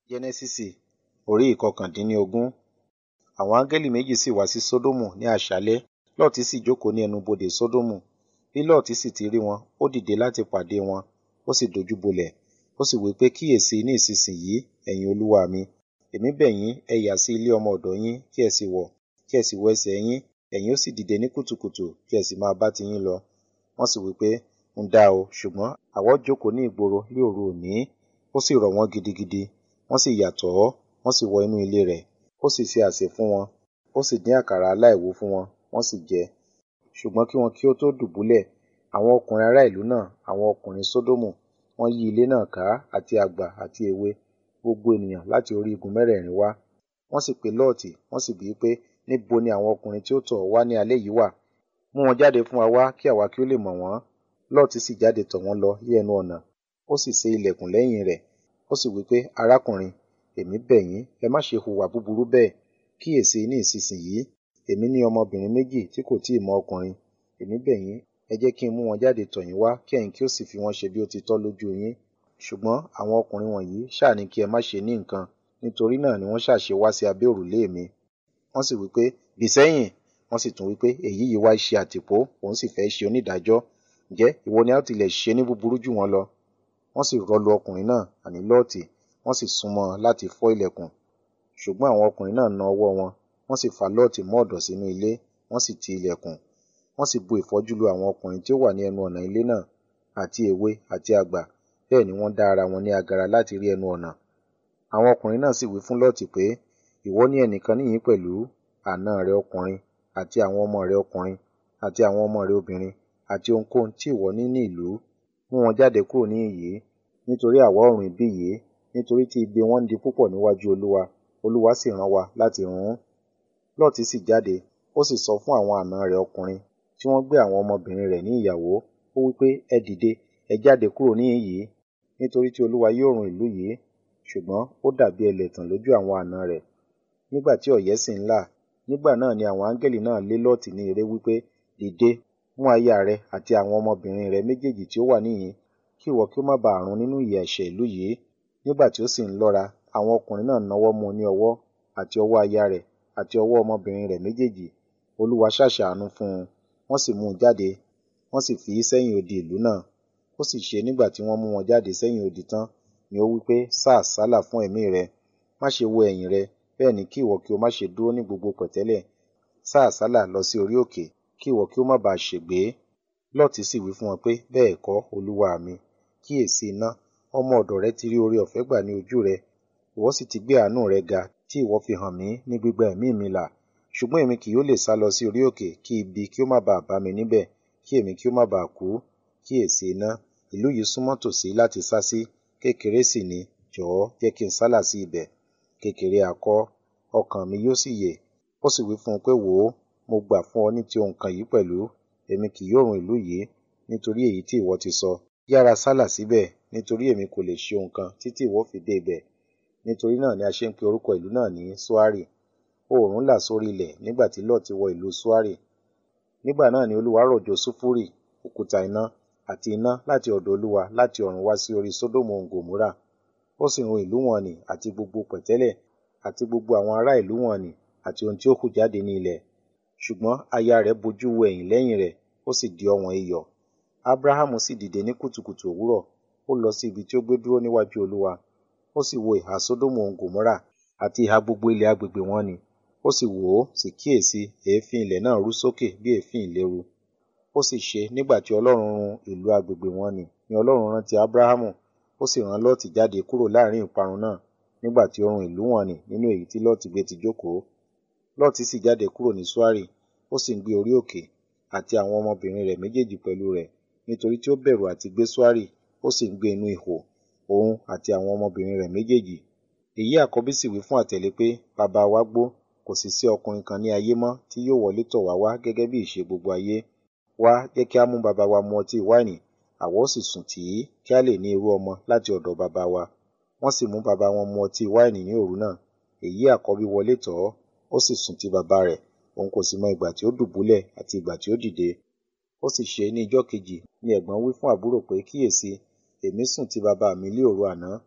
Jẹ́nẹ́sísì orí ìkọkàndínlógún. Àwọn áńgẹ́lì méjì sì wá sí Sódómù ní àṣálẹ́, Lọ́ọ̀tì sì jókòó ní ẹnubodè Sódómù. Bí Lọ́ọ̀tì sì ti rí wọn, ó dìde láti pàdé wọn, ó sì dojúbolẹ̀. Ó sì wí pé, kíyèsi ní ìsinsìnyí, ẹ̀yin olúwa mi, èmi bẹ̀ yín, ẹ yà sí ilé ọmọ ọ̀dọ̀ yín, kí ẹ sì wọ̀, kí ẹ sì wọ ẹsẹ̀ yín, ẹ̀yin ó sì dìde ní kùtùkùtù, kí ẹ sì máa bá tiyín lọ. Wọ́n sì wí pé, ń dá o, ṣùgbọ́n àwa ó jókòó ní ìgboro ní òru òní. Ó sì rọ̀ wọ́n gidigidi. Wọ́n sì yà tọ̀ ọ́, wọ́n sì wọ inú ilé rẹ̀. Ó sì ṣe àsè fún wọn, ó sì dín àkàrà aláìwú fún wọn, wọ́n sì jẹ. Ṣùgbọ́n kí wọn kí ó tó dùbúlẹ̀, àwọn ọkùnrin ará ìlú náà, àwọn ọkùnrin Sódómù, wọ́n yí ilé náà ká, àti àgbà àti èwe, gbogbo ènìyàn láti orí igun mẹ́rẹ̀ẹ̀rin wá. Wọ́n sì pe Lọ́ọ̀tì, wọ́n sì bi í pé, níbo ni àwọn ọkùnrin tí ó tọ̀ ọ́ wá ní alẹ́ yìí wà? Mú wọn jáde fún wa wá, kí àwa kí ó lè mọ̀ wọ́n. Lọ́ọ̀tì sì jáde tọ̀ wọ́n lọ ní ẹnu ọ̀nà, ó sì sé ilẹ̀kùn lẹ́yìn rẹ̀. Ó sì wí pé, arákùnrin, èmi bẹ̀ yín, ẹ má ṣe hùwà búburú bẹ́ẹ̀. Kíyèsi ní ìsinsìnyí, èmi ní ọmọbìnrin méjì tí kò tíì mọ ọkùnrin. Èmi bẹ̀ yín, ẹ jẹ́ kí n mú wọn jáde tọ̀ yín wá, kí ẹ̀yin kí ó sì fi wọ́n ṣe bí ó ti tọ́ lójú yín. Ṣùgbọ́n àwọn ọkùnrin wọ̀nyí ṣáà ní kí ẹ má ṣe ní nǹkan, nítorí náà ni wọ́n ṣáà ṣe wá sí abẹ́ òrùlé mi. Wọ́n sì wí pé, bì sẹ́yìn. Wọ́n sì tún wí pé, èyí yìí wá ṣe àtìpó, òun sì fẹ́ ṣe onídàájọ́. Ǹjẹ́ ìwọ ni a ó tilẹ̀ ṣe ní búburú jù wọ́n lọ? Wọ́n sì rọ́lu ọkùnrin náà, àní Lọ́ọ̀tì, wọ́n sì súnmọ́ ọn láti fọ́ ilẹ̀kùn. Ṣùgbọ́n àwọn ọkùnrin náà na ọwọ́ wọn, wọ́n sì fa Lọ́ọ̀tì mọ́ ọ̀dọ̀ sínú ilé, wọ́n sì ti ilẹ̀kùn. Wọ́n sì bu ìfọ́jú lu àwọn ọkùnrin tí ó wà ní ẹnu ọ̀nà ilé náà, àti èwe àti àgbà, bẹ́ẹ̀ ni wọ́n dá ara wọn ní agara láti rí ẹnu ọ̀nà. Àwọn ọkùnrin náà sì wí fún Lọ́ọ̀tì pé, ìwọ ní ẹnìkan níhìn-ín pẹ̀lú, àna rẹ ọkùnrin, àti àwọn ọmọ rẹ ọkùnrin, àti àwọn ọmọ rẹ obìnrin, àti ohunkóhun tí ìwọ ní ní ìlú. Mú wọn jáde kúrò níhìn yìí, nítorí àwa ó run ibí yìí, nítorí tí igbe wọn ń di púpọ̀ níwájú Olúwa, Olúwa sì rán wa láti run ún. Lọ́ọ̀tì sì jáde, ó sì sọ fún àwọn àna rẹ̀ ọkùnrin, tí wọ́n gbé àwọn ọmọbìnrin rẹ̀ ní ìyàwó, ó wí pé, ẹ dìde, ẹ jáde kúrò níhìn yìí, nítorí tí Olúwa yóò run ìlú yìí. Ṣùgbọ́n ó dàbí ẹlẹ́tàn lójú àwọn àna rẹ̀. Nígbà tí ọ̀yẹ́ sì ń là, nígbà náà ni àwọn áńgẹ́lì náà lé Lọ́ọ̀tì ní ere wí pé, dìde, mú aya rẹ àti àwọn ọmọbìnrin rẹ méjèèjì tí ó wà níhìn-ín, kí ìwọ kí ó má ba à run nínú ìyà ẹ̀ṣẹ̀ ìlú yìí. Nígbà tí ó sì ń lọ́ra, àwọn ọkùnrin náà nawọ́ mú un ní ọwọ́, àti ọwọ́ aya rẹ̀, àti ọwọ́ ọmọbìnrin rẹ̀ méjèèjì. Olúwa sá ṣàánú fún un, wọ́n sì mú un jáde, wọ́n sì fi í sẹ́yìn odi ìlú náà. Ó sì ṣe nígbà tí wọ́n mú wọn jáde sẹ́yìn odi tán, ni ó wí pé, sá àsálà fún ẹ̀mí rẹ, má ṣe wo ẹ̀yìn rẹ, bẹ́ẹ̀ ni kí ìwọ kí ó má ṣe dúró ní gbogbo pẹ̀tẹ́lẹ̀. Sá àsálà lọ sí orí òkè, kí ìwọ kí ó má ba à ṣègbé. Lọ́ọ̀tì sì wí fún wọn pé, bẹ́ẹ̀ kọ́, olúwa mi. Kíyèsi iná, ọmọ ọ̀dọ̀ rẹ ti rí oore-ọ̀fẹ́ gbà ní ojú rẹ, ìwọ sì ti gbé àánú rẹ ga, tí ìwọ fi hàn mí ní gbígba ẹ̀mí mi là. Ṣùgbọ́n èmi kì yóò lè sálọ sí orí òkè, kí ibi kí ó má ba à bá mi níbẹ̀, kí èmi kí ó má ba à kú. Kíyèsi iná, ìlú yìí súnmọ́ tòsí láti sá sí, kékeré sì ni, jọ̀ọ́ jẹ́ kí n sálà sí ibẹ̀. Kékeré ha kọ́, ọkàn mi yóò sì yè. Ó sì wí fún un pé, wò ó, mo gbà fún ọ ní ti ohun kan yìí pẹ̀lú, èmi kì yóò run ìlú yìí, nítorí èyí tí ìwọ ti sọ. Yára sálà síbẹ̀, nítorí èmi kò lè ṣe ohun kan títí ìwọ fi dé ibẹ̀. Nítorí náà ni a ṣe ń pe orúkọ ìlú náà ní Ṣoari. Oòrùn là sórí ilẹ̀ nígbà tí Lọ́ọ̀tì wọ ìlú Ṣoari. Nígbà náà ni Olúwa rọ̀jò sulfuri, òkúta iná, àti iná láti ọ̀dọ̀ Olúwa láti ọ̀run wá sí orí Sódómù òun Gòmórà. Ó sì run ìlú wọn nì àti gbogbo pẹ̀tẹ́lẹ̀, àti gbogbo àwọn ará ìlú wọn nì, àti ohun tí ó hù jáde ní ilẹ̀. Ṣùgbọ́n aya rẹ̀ bojú wo ẹ̀yìn lẹ́yìn rẹ̀, ó sì di ọ̀wọ́n iyọ̀. Abrahamu sì dìde ní kùtùkùtù òwúrọ̀, ó lọ sí ibi tí ó gbé dúró níwájú Olúwa. Ó sì wo ìhà Sódómù òun Gòmórà, àti ìhà gbogbo ilẹ̀ agbègbè wọn nì. Ó sì wò ó, sì kíyèsi, èéfín ilẹ̀ náà rú sókè bí èéfín ìléru. Ó sì ṣe nígbà tí Ọlọ́run run ìlú agbègbè wọn nì, ni Ọlọ́run rántí Abrahamu, ó sì rán Lọ́ọ̀tì jáde kúrò láàrin ìparun náà, nígbà tí ó run ìlú wọn nì nínú èyí tí Lọ́ọ̀tì gbé ti jókòó. Lọ́ọ̀tì sì jáde kúrò ní Ṣoari, ó sì ń gbé orí òkè, àti àwọn ọmọbìnrin rẹ̀ méjèèjì pẹ̀lú rẹ̀, nítorí tí ó bẹ̀rù àti gbé Ṣoari, ó sì ń gbé inú ihò, òun àti àwọn ọmọbìnrin rẹ̀ méjèèjì. Èyí àkọ́bí sì wí fún àtẹ̀lé pé, bàbá wa gbó, kò sì sí ọkùnrin kan ní ayé mọ́ tí yóò wọlé tọ̀ wá wá gẹ́gẹ́ bí ìṣe gbogbo ayé. Wá, jẹ́ kí á mú bàbá wa mu ọtí wáìnì, àwa ó sì sùn tì í, kí a lè ní irú ọmọ láti ọ̀dọ̀ bàbá wa. Wọ́n sì mú bàbá wọn mu ọtí wáìnì ní òru náà. Èyí àkọ́bí wọlé tọ̀ ọ́, ó sì sùn ti bàbá rẹ̀, òun kò sì mọ ìgbà tí ó dùbúlẹ̀ àti ìgbà tí ó dìde. Ó sì ṣe ní ijọ́ kejì ni ẹ̀gbọ́n wí fún àbúrò pé, kíyèsi, èmi sùn ti bàbá mi lé òru àná.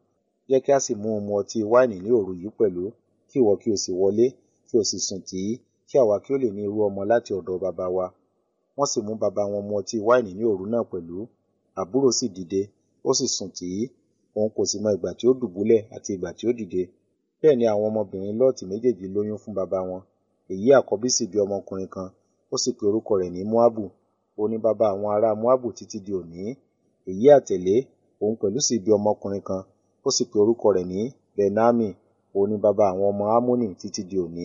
jẹ́ kí a sì mú un mu ọtí wáìnì ní òru yìí pẹ̀lú kí ìwọ kí o sì wọlé kí o sì sùn tì í kí àwa kí ó lè ní irú ọmọ láti ọ̀dọ̀ bàbá wa wọ́n sì mú bàbá wọn mu ọtí wáìnì ní òru náà pẹ̀lú àbúrò sì dìde ó sì sùn tì í òun kò sì mọ ìgbà tí ó dùbúlẹ̀ àti ìgbà tí ó dìde bẹ́ẹ̀ ni àwọn ọmọbìnrin lọ́ọ̀tì méjèèjì lóyún fún bàbá wọn èyí àkọ́bí sì bí ọmọkùnrin kan ó sì pe orúkọ rẹ̀ ní moabu ó ní bàbá àwọn ará moabu títí di òní èyí àtẹ̀lé òun pẹ̀lú sì bí ọmọkùnrin kan ó sì pe orúkọ rẹ̀ ní benami òun ní bàbá àwọn ọmọ amoni títí di òní.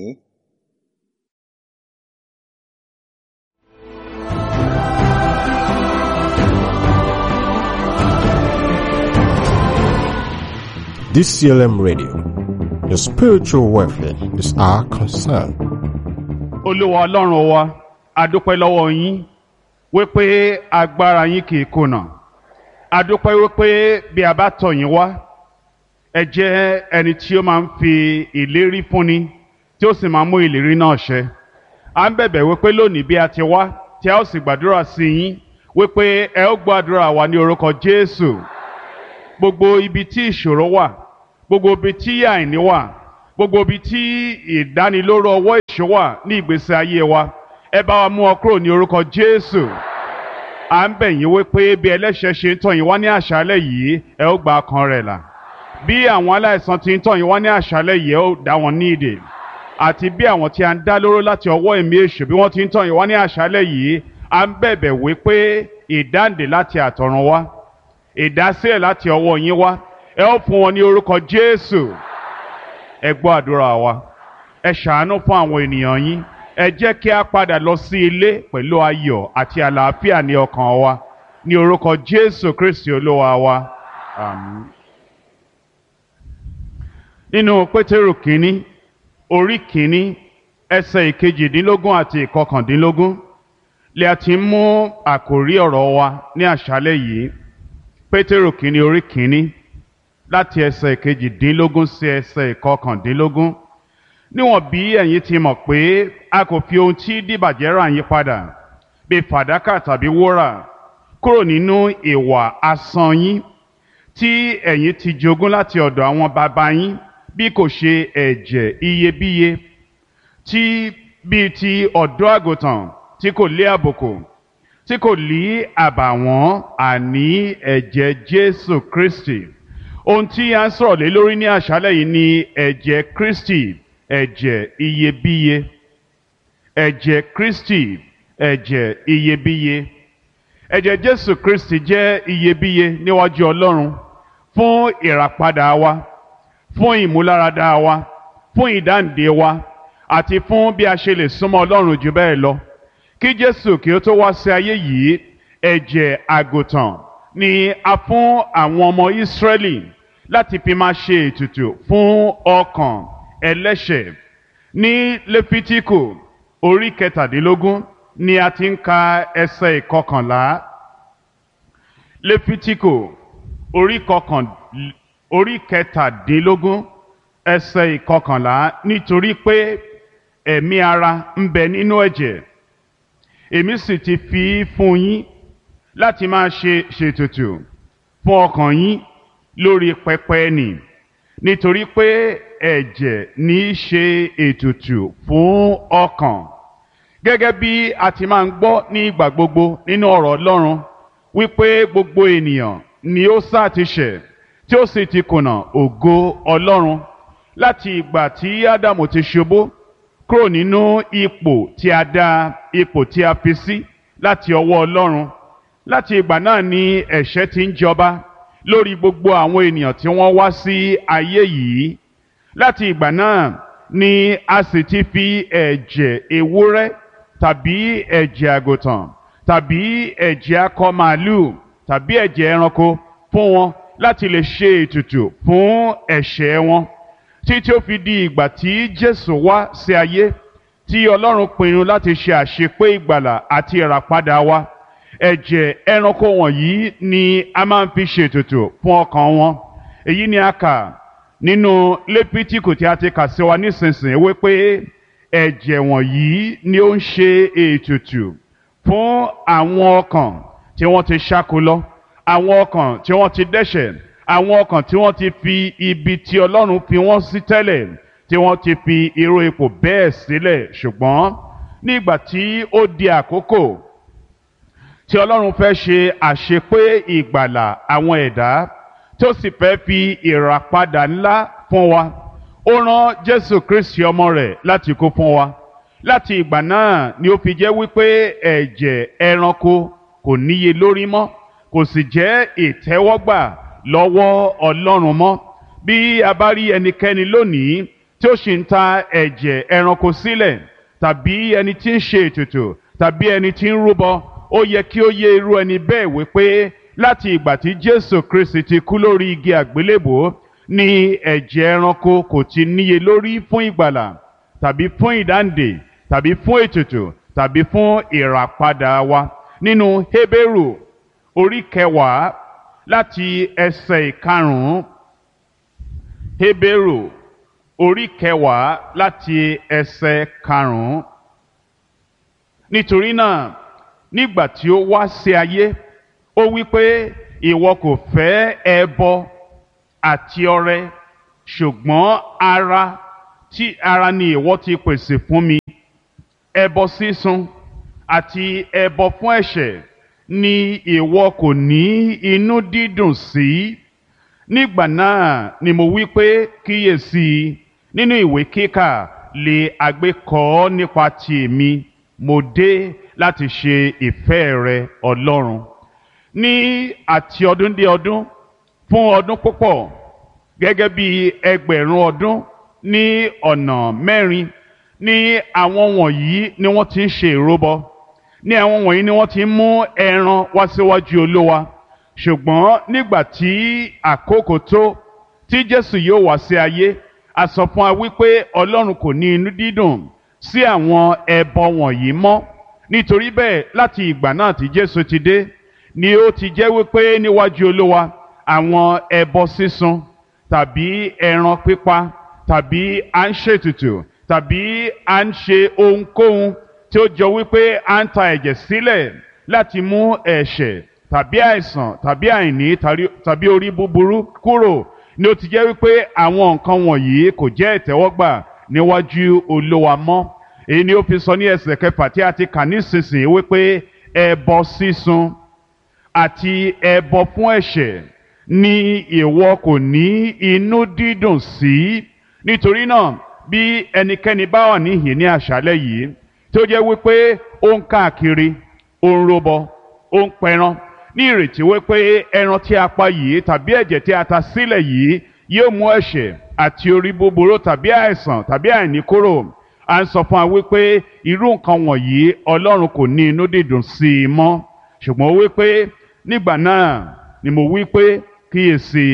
DCLM Radio. Your spiritual welfare is our concern. olúwa ọlọ́run wa adúpẹ́ lọ́wọ́ yín wípé agbára yín kì í kùnà adúpẹ́ wípé bí a bá tọ̀ yín wá ẹ jẹ́ ẹni tí ó máa ń fi ìlérí fúnni tí ó sì máa ń mú ìlérí náà ṣẹ à ń bẹ̀bẹ̀ wípé lónìí bí a ti wá tí a ó sì gbàdúrà sí yín wípé ẹ ó gbàdúrà wa ní orúkọ jésù gbogbo ibi tí ìṣòro wà gbogbo ibi tí àìní wà gbogbo ibi tí ìdánilóró ọwọ́ ìṣó wà ní ìgbésí ayé wa ẹ bá wa mú ọ kúrò ní orúkọ jésù à ń bẹ̀ yín wípé bí ẹlẹ́ṣẹ̀ ṣe ń tọ̀ yín wá ní àṣálẹ̀ yìí ẹ ó gba ọkàn rẹ̀ là bí àwọn aláìsàn ti ń tọ̀ yín wá ní àṣálẹ̀ yìí ẹ ó dá wọn ní ìdè àti bí àwọn tí a ń dá lóró láti ọwọ́ ẹ̀mí èṣù bí wọ́n ti ń tọ̀ yín wá ní àṣálẹ̀ yìí à ń bẹ̀bẹ̀ wípé ìdáǹdè láti àtọ̀run wá ìdásílẹ̀ láti ọwọ́ yín wá ẹ ó fún wọn ní orúkọ jésù ẹ gbọ́ àdúrà wa ẹ ṣàánú fún àwọn ènìyàn yín ẹ jẹ́ kí a padà lọ sí ilé pẹ̀lú ayọ̀ àti àlàáfíà ní ọkàn wa ní orúkọ jésù kristi olúwa wa àmín. nínú pétérù kínní orí kínní ẹsẹ̀ ìkejìdínlógún àti ìkọkàndínlógún lè a ti mú àkòrí ọ̀rọ̀ wa ní àṣálẹ́ yìí pétérù kínní orí kínní láti ẹsẹ̀ ìkejìdínlógún sí ẹsẹ̀ ìkọkàndínlógún níwọ̀n bí ẹ̀yin ti mọ̀ pé a kò fi ohun tí dìbàjẹ́ rà yín padà bí fàdákà tàbí wúrà kúrò nínú ìwà asán yín tí ẹ̀yin ti jogún láti ọ̀dọ̀ àwọn bàbá yín bí kò ṣe ẹ̀jẹ̀ iyebíye tí bíi ti ọ̀dọ́ àgùntàn tí kò lé àbùkù tí kò lí àbàwọ́n àní ẹ̀jẹ̀ Jésù Kristi ohun tí a ń sọ̀rọ̀ lé lórí ní àṣálẹ̀ yìí ni ẹ̀jẹ̀ Kristi ẹ̀jẹ̀ iyebíye ẹ̀jẹ̀ Kristi ẹ̀jẹ̀ iyebíye ẹ̀jẹ̀ Jésù Kristi jẹ́ iyebíye níwájú Ọlọ́run fún ìràpadà wa fún ìmúláradá wa fún ìdáǹdè wa àti fún bí a ṣe lè súnmọ́ Ọlọ́run jù bẹ́ẹ̀ lọ kí Jésù kí ó tó wá sí ayé yìí ẹ̀jẹ̀ àgùntàn ni a fún àwọn ọmọ Ísírẹ́lì láti fi máa ṣe ètùtù fún ọkàn ẹlẹ́ṣẹ̀ ní lẹ́fítíkù orí kẹtàdínlógún ni a ti ń ka ẹsẹ̀ ìkọkànlá lẹ́fítíkù orí kọkàn orí kẹtàdínlógún ẹsẹ̀ ìkọkànlá nítorí pé ẹ̀mí ara ń bẹ nínú ẹ̀jẹ̀ èmi sì ti fi fún yín láti máa ṣe ṣètùtù fún ọkàn yín lórí pẹpẹ nì nítorí pé ẹ̀jẹ̀ ní í ṣe ètùtù fún ọkàn gẹ́gẹ́ bí a ti máa ń gbọ́ ní ìgbà gbogbo nínú ọ̀rọ̀ Ọlọ́run wípé gbogbo ènìyàn ni ó sá ti ṣẹ̀ tí ó sì ti kùnà ògo Ọlọ́run láti ìgbà tí Ádámù ti ṣubú kúrò nínú ipò tí a dá ipò tí a fi sí láti ọwọ́ Ọlọ́run láti ìgbà náà ni ẹ̀ṣẹ̀ ti ń jọba lórí gbogbo àwọn ènìyàn tí wọ́n wá sí ayé yìí láti ìgbà náà ni a sì ti fi ẹ̀jẹ̀ ewúrẹ́ tàbí ẹ̀jẹ̀ àgùntàn tàbí ẹ̀jẹ̀ akọ màálù tàbí ẹ̀jẹ̀ ẹranko fún wọn láti lè ṣe ètùtù fún ẹ̀ṣẹ̀ wọn títí ó fi di ìgbà tí Jésù wá sí ayé tí Ọlọ́run pinnu láti ṣe àṣepé ìgbàlà àti ìràpadà wa ẹ̀jẹ̀ ẹranko wọ̀nyí ni a máa ń fi ṣètùtù fún ọkàn wọn èyí ni a kà nínú lépítíkù tí a ti kà sí wa nísinsìnyí wípé ẹ̀jẹ̀ wọ̀nyí ni ó ń ṣe ètùtù fún àwọn ọkàn tí wọ́n ti ṣáko lọ àwọn ọkàn tí wọ́n ti dẹ́ṣẹ̀ àwọn ọkàn tí wọ́n ti fi ibi tí ọlọ́run fi wọ́n sí tẹ́lẹ̀ tí wọ́n ti fi irú ipò bẹ́ẹ̀ sílẹ̀ ṣùgbọ́n nígbà tí ó di àkókò tí ọlọ́run fẹ́ ṣe àṣepé ìgbàlà àwọn ẹ̀dá tó sì fẹ́ fi ìràpadà ńlá fún wa ó rán jésù kristi ọmọ rẹ̀ láti kú fún wa láti ìgbà náà ni ó fi jẹ́ wípé ẹ̀jẹ̀ ẹranko kò níye lórí mọ́ kò sì jẹ́ ìtẹ́wọ́gbà lọ́wọ́ ọlọ́run mọ́ bí a bá rí ẹnikẹ́ni lónìí tí ó sì ń ta ẹ̀jẹ̀ ẹranko sílẹ̀ tàbí ẹni tí ń ṣe ètùtù tàbí ẹni tí ń rúbọ ó yẹ kí ó yé irú ẹni bẹ́ẹ̀ wípé láti ìgbà tí jésù kristi ti kú lórí igi àgbélébò ni ẹ̀jẹ̀ ẹranko kò ti níye lórí fún ìgbàlà tàbí fún ìdáǹdè tàbí fún ètùtù tàbí fún ìràpadà wa nínú hébérù orí kẹwàá láti ẹsẹ̀ ìkarùn-ún hébérù orí kẹwàá láti ẹsẹ̀ karùn-ún nítorí náà nígbà tí ó wá sí ayé ó wí pé ìwọ kò fẹ́ ẹbọ àti ọrẹ ṣùgbọ́n ara tí ara ni ìwọ ti pèsè fún mi ẹbọ sísun àti ẹbọ fún ẹ̀ṣẹ̀ ni ìwọ kò ní inú dídùn sí nígbà náà ni mo wí pé kíyèsí nínú ìwé kíkà lè àgbékọ nípa ti èmi mo dé láti ṣe ìfẹ́ rẹ ọlọ́run ní àti ọdún dé ọdún fún ọdún púpọ̀ gẹ́gẹ́ bí ẹgbẹ̀rún ọdún ní ọ̀nà mẹ́rin ní àwọn wọ̀nyí ni wọ́n ti ń ṣe ìrúbọ ní àwọn wọ̀nyí ni wọ́n ti ń mú ẹran wá síwájú olówa ṣùgbọ́n nígbà tí àkókò tó tí jésù yóò wá sí ayé a sọ fún wa wípé ọlọ́run kò ní inú dídùn sí àwọn ẹbọ wọ̀nyí mọ́ nítorí bẹ́ẹ̀ láti ìgbà náà tí jésù ti dé ni ó ti jẹ́ wípé níwájú olówa àwọn ẹbọ sísun tàbí ẹran pípa tàbí à ń ṣètùtù tàbí à ń ṣe ohunkóhun tí ó jọ wípé à ń ta ẹ̀jẹ̀ sílẹ̀ láti mú ẹ̀ṣẹ̀ tàbí àìsàn tàbí àìní tàbí orí búburú kúrò ni ó ti jẹ́ wípé àwọn nǹkan wọ̀nyí kò jẹ́ ìtẹ́wọ́gbà níwájú olówa mọ́ èyí ni ó fi sọ ní ẹsẹ̀ kẹfà tí a ti kà nísinsìnyí wípé ẹbọ sísun àti ẹbọ fún ẹ̀ṣẹ̀ ni ìwọ kò ní inú dídùn sí nítorí náà bí ẹnikẹ́ni bá wà níhìn ní àṣálẹ́ yìí tó jẹ́ wípé ó ń káàkiri ó ń robọ ó ń pẹran ní ìrètí wípé ẹran tí a pa yìí tàbí ẹ̀jẹ̀ tí a ta sílẹ̀ yìí yóò mú ẹ̀ṣẹ̀ àti orí búburú tàbí àìsàn tàbí àìní kúrò à ń sọ fún wa wípé irú nǹkan wọ̀nyí ọlọ́run kò ní inú dídùn sí i mọ́ ṣùgbọ́n wípé nígbà náà ni mo wí pé kíyèsí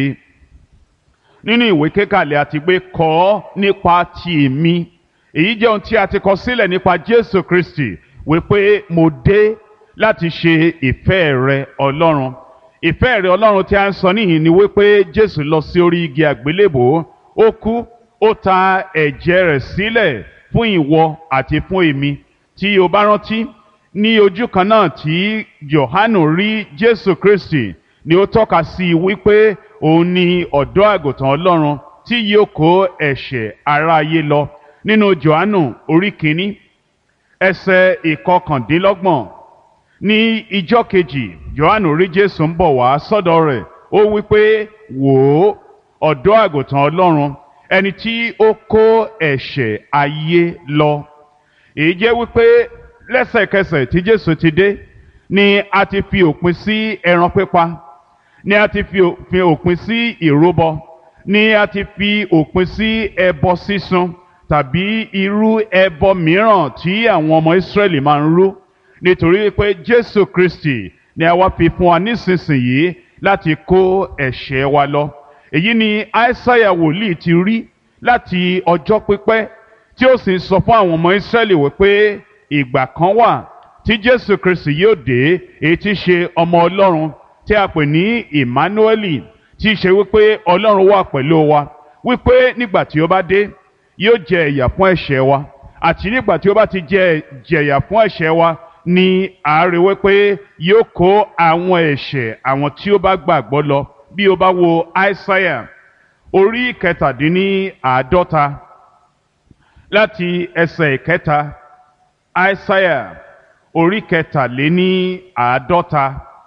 nínú ìwé kékàlẹ̀ àti pé kọ́ nípa ti èmi èyí jẹ́ ohun tí a ti kọ sílẹ̀ nípa Jésù Kristi wípé mo dé láti ṣe ìfẹ́ rẹ Ọlọ́run ìfẹ́ rẹ Ọlọ́run tí a ń sọ níhìn ni wípé Jésù lọ sí orí igi àgbélébò ó kú ó ta ẹ̀jẹ̀ rẹ̀ sílẹ̀ fún ìwọ àti fún èmi tí o bá rántí ní ojú kan náà tí Jòhánù rí Jésù Kristi ni ó tọ́ka sí i wípé òun ni ọ̀dọ́ àgùntàn Ọlọ́run tí yóò kó ẹ̀ṣẹ̀ aráyé lọ nínú Jòhánù orí kìíní ẹsẹ̀ ìkọkàndínlọ́gbọ̀n ní ijọ́ kejì Jòhánù rí Jésù ń bọ̀ wá sọ́dọ̀ rẹ̀ ó wípé wò ó ọ̀dọ́ àgùntàn Ọlọ́run ẹni tí ó kó ẹ̀ṣẹ̀ ayé lọ èyí jẹ́ wípé lẹ́sẹ̀kẹsẹ̀ tí Jésù ti dé ni a ti fi òpin sí ẹran pípa ni a ti fi òpin sí ìrúbọ ni a ti fi òpin sí ẹbọ sísun tàbí irú ẹbọ mìíràn tí àwọn ọmọ Ísírẹ́lì máa ń rú nítorí pé Jésù Kristi ni a wá fi fún wa nísinsìnyí láti kó ẹ̀ṣẹ̀ wa lọ èyí ni Aísáyà wòlíì ti rí láti ọjọ́ pípẹ́ tí ó sì ń sọ fún àwọn ọmọ Ísírẹ́lì wípé ìgbà kan wà tí Jésù Kristi yóò dé èyí tí í ṣe ọmọ Ọlọ́run tí a pè ní Emmanueli tí í ṣe wípé Ọlọ́run wà pẹ̀lú wa wípé nígbà tí ó bá dé yóò jẹ ìyà fún ẹ̀ṣẹ̀ wa àti nígbà tí ó bá ti jẹ jẹ̀yà fún ẹ̀ṣẹ̀ wa ni àárẹ̀ wípé yóò kó àwọn ẹ̀ṣẹ̀ àwọn tí ó bá gbàgbọ́ lọ bí o bá wo aísáyà orí kẹtàdínní àádọ́ta láti ẹsẹ̀ ìkẹta aísáyà orí kẹtàléní àádọ́ta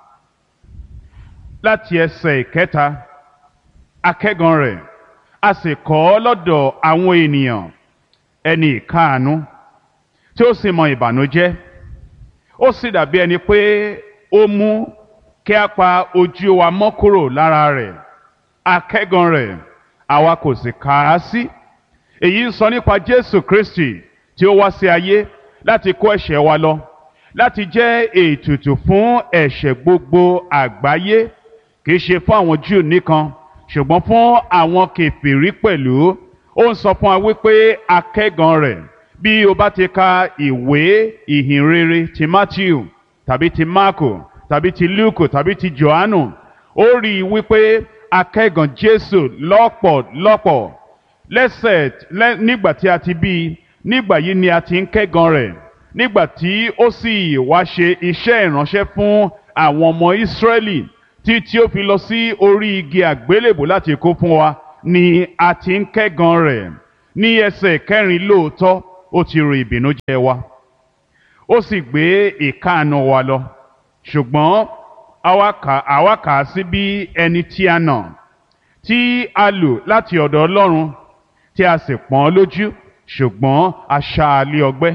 láti ẹsẹ̀ ìkẹta akẹ́gan rẹ̀ a sì kọ́ ọ lọ́dọ̀ àwọn ènìyàn ẹni ìkáàánú tí ó sì mọ ìbànújẹ́ ó sì dàbí ẹni pé ó mú kí a pa ojú wa mọ́ kúrò lára rẹ̀ akẹ́gan rẹ̀ àwa kò sì kà á sí èyí ń sọ nípa Jésù Kristi tí ó wá sí ayé láti kó ẹ̀ṣẹ̀ wa lọ láti jẹ́ ètùtù fún ẹ̀ṣẹ̀ gbogbo àgbáyé kì í ṣe fún àwọn Júù nìkan ṣùgbọ́n fún àwọn kèfèrí pẹ̀lú ó ń sọ fún wa wípé akẹ́gan rẹ̀ bí o bá ti ka ìwé ìhìnrere ti Matthew tàbí ti Marko tàbí ti Luke tàbí ti Johannu ó rí i wípé akẹ́gan Jésù lọ́pọ̀lọpọ̀ lẹ́sẹ̀ nígbà tí a ti bí i nígbà yìí ni a ti ń kẹ́gan rẹ̀ nígbà tí ó sì wá ṣe iṣẹ́ ìránṣẹ́ fún àwọn ọmọ Ísírẹ́lì tí tí ó fi lọ sí orí igi àgbélébù láti kó fún wa ni a ti ń kẹ́gan rẹ̀ ní ẹsẹ̀ kẹrin lóòótọ́ ó ti ro ìbìnújẹ́ wa ó sì gbé ìkáàánú wa lọ ṣùgbọ́n àwa kà á sí bí ẹni tí a nà tí a lù láti ọ̀dọ̀ Ọlọ́run tí a sì pọ́n lójú ṣùgbọ́n a ṣá a lé ọgbẹ́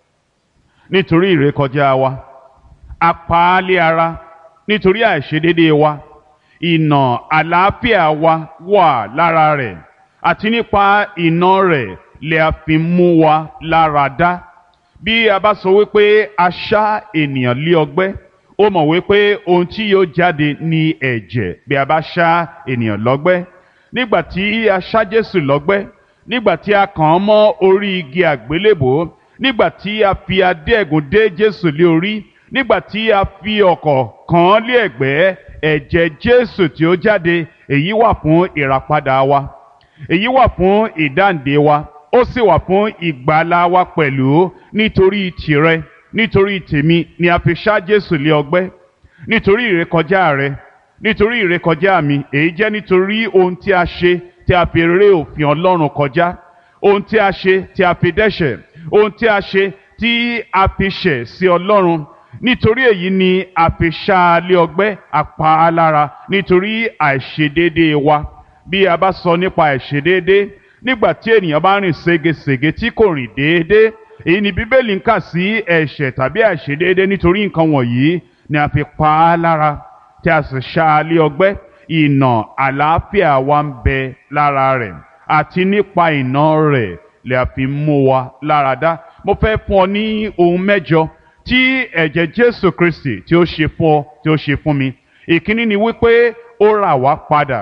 nítorí ìrékọjá wa a pa á lé ara nítorí àìṣedéédéé wa ìnà àlàáfíà wa wà lára rẹ̀ àti nípa ìnà rẹ̀ lè a fi mú wa lára dá bí a bá sọ wípé a ṣá ènìyàn lé ọgbẹ́ ó mọ̀ wípé ohun tí yóò jáde ní ẹ̀jẹ̀ bí a bá ṣá ènìyàn lọ́gbẹ́ nígbà tí a ṣá Jésù lọ́gbẹ́ nígbà tí a kàn án mọ́ orí igi àgbélébò nígbà tí a fi adé ẹ̀gún dé Jésù lé orí nígbà tí a fi ọ̀kọ̀ kàn án lé ẹ̀gbẹ́ ẹ̀jẹ̀ Jésù tí ó jáde èyí wà fún ìràpadà wa èyí wà fún ìdáǹdè wa ó sì wà fún ìgbàlà wa pẹ̀lú nítorí tìrẹ nítorí tèmi ni a fi ṣá Jésù lé ọgbẹ́ nítorí ìrékọjá rẹ nítorí ìrékọjá mi èyí jẹ́ nítorí ohun tí a ṣe tí a fi ré òfin Ọlọ́run kọjá ohun tí a ṣe tí a fi dẹ́ṣẹ̀ ohun tí a ṣe tí a fi ṣẹ̀ sí Ọlọ́run nítorí èyí ni a fi ṣá a lé ọgbẹ́ apá a lára nítorí àìṣedéédéé wa bí a bá sọ nípa àìṣedéédéé nígbà tí ènìyàn bá rìn ségesège tí kò rìn déédéé èyí ni bíbélì ń kà sí ẹ̀ṣẹ̀ tàbí àìṣedéédéé nítorí nǹkan wọ̀nyí ni a fi pa á lára tí a sì ṣá a lé ọgbẹ́ ìnà àlàáfíà wa ń bẹ lára rẹ̀ àti nípa ìnà rẹ̀ lè a fi mú wa lára dá mo fẹ́ fún ọ ní ohun mẹ́jọ tí ẹ̀jẹ̀ Jésù Kristi tí ó ṣe fún ọ tí ó ṣe fún mi ìkíní ni wípé ó rà wá padà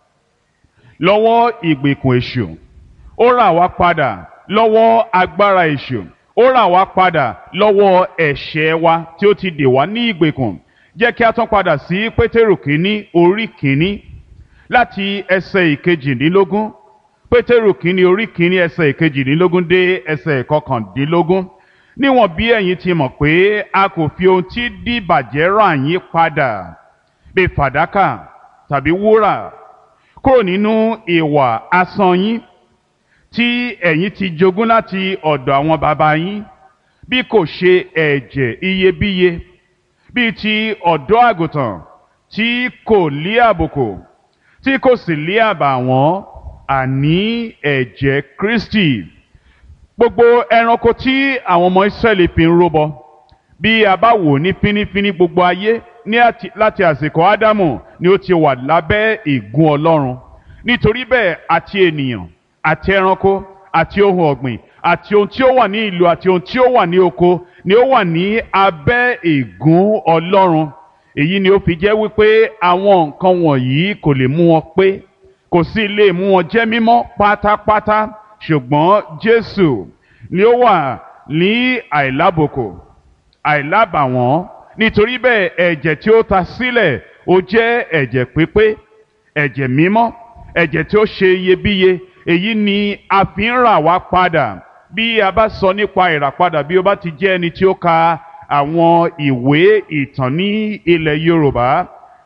lọ́wọ́ ìgbèkùn èṣù ó rà wá padà lọ́wọ́ agbára èṣù ó rà wá padà lọ́wọ́ ẹ̀ṣẹ̀ wa tí ó ti dè wá ní ìgbèkùn jẹ́ kí a tún padà sí Pétérù kínní orí kínní láti ẹsẹ̀ ìkejìdínlógún Pétérù kínní orí kínní ẹsẹ̀ ìkejìdínlógún dé ẹsẹ̀ ìkọkàndínlógún níwọ̀n bí ẹ̀yin ti mọ̀ pé a kò fi ohun tí dìbàjẹ́ rà yín padà bí fàdákà tàbí wúrà kúrò nínú ìwà asán yín tí ẹ̀yin ti jogún láti ọ̀dọ̀ àwọn baba yín bí kò ṣe ẹ̀jẹ̀ iyebíye bíi ti ọ̀dọ́ àgùntàn tí kò lé àbùkù tí kò sì lé àbàwọ́n àní ẹ̀jẹ̀ Kristi gbogbo ẹranko tí àwọn ọmọ Ísírẹ́lì fi ń rúbọ bí a bá wò ní fínífíní gbogbo ayé ní láti àsìkò Ádámù ni ó ti wà lábẹ́ ìgún Ọlọ́run nítorí bẹ́ẹ̀ àti ènìyàn àti ẹranko àti ohun ọ̀gbìn àti ohun tí ó wà ní ìlú àti ohun tí ó wà ní oko ni ó wà ní abẹ́ ìgún Ọlọ́run èyí ni ó fi jẹ́ wípé àwọn nǹkan wọ̀nyí kò lè mú wọn pé kò sì lè mú wọn jẹ́ mímọ́ pátápátá ṣùgbọ́n Jésù ni ó wà ní àìlábòkò àìlábàwọ́n nítorí bẹ́ẹ̀ ẹ̀jẹ̀ tí ó ta sílẹ̀ ó jẹ́ ẹ̀jẹ̀ pípé ẹ̀jẹ̀ mímọ́ ẹ̀jẹ̀ tí ó ṣe iyebíye èyí ni a fi ń rà wá padà bí a bá sọ nípa ìràpadà bí ó bá ti jẹ́ ẹni tí ó ka àwọn ìwé ìtàn ní ilẹ̀ Yorùbá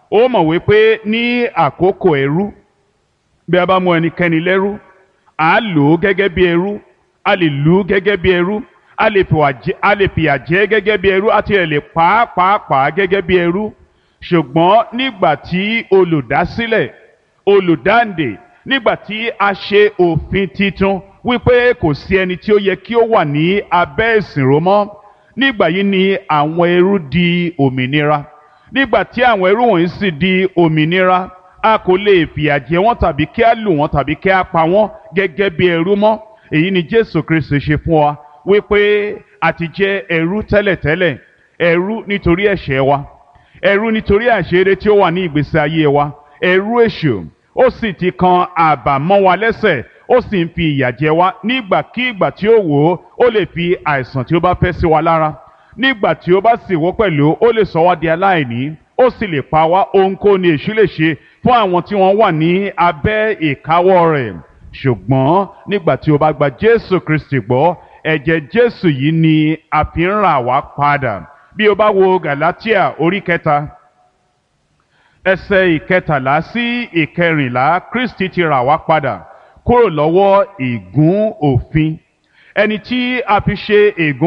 ó mọ̀ wípé ní àkókò ẹrú bí a bá mú ẹnikẹ́ni lẹ́rú à á lò ó gẹ́gẹ́ bí ẹrú a lè lù ú gẹ́gẹ́ bí ẹrú a lè fìwà jẹ a lè fìyà jẹ gẹ́gẹ́ bí ẹrú àti ẹ̀ lè pàápàá gẹ́gẹ́ bí ẹrú ṣùgbọ́n nígbà tí olùdásílẹ̀ olùdáǹdè nígbà tí a ṣe òfin titun wípé kò sí ẹni tí ó yẹ kí ó wà ní abẹ́ ìsìnrò mọ́ nígbà yìí ni àwọn ẹrú di òmìnira nígbà tí àwọn ẹrú wọ̀nyí sì di òmìnira a kò lè fìyà jẹ wọ́n tàbí kí a lù wọ́n tàbí kí a pa wọ́n gẹ́gẹ́ bí ẹrú mọ́ èyí ni Jésù Kristi ṣe fún wa wípé a ti jẹ́ ẹrú tẹ́lẹ̀tẹ́lẹ̀ ẹrú nítorí ẹ̀ṣẹ̀ wa ẹrú nítorí àṣírí tí ó wà ní ìgbésí ayé wa ẹrú èṣù ó sì ti kan àbàmọ́ wa lẹ́sẹ̀ ó sì ń fi ìyà jẹ wá nígbàkígbà tí ó wò ó ó lè fi àìsàn tí ó bá fẹ́ sí wa lára nígbà tí ó bá sì wò pẹ̀lú ó lè sọ wá di aláìní ó sì lè pa wá ohunkóhun ni èṣù lè ṣe fún àwọn tí wọ́n wà ní abẹ́ ìkáwọ́ rẹ̀ ṣùgbọ́n nígbà tí o bá gba Jésù Kristi gbọ́ ẹ̀jẹ̀ Jésù yìí ni a fi ń rà wá padà bí o bá wo Galatia orí kẹta ẹsẹ̀ ìkẹtàlá sí ìkẹrìnlá Kristi ti rà wá padà kúrò lọ́wọ́ ìgún òfin ẹni tí a fi ṣe ègún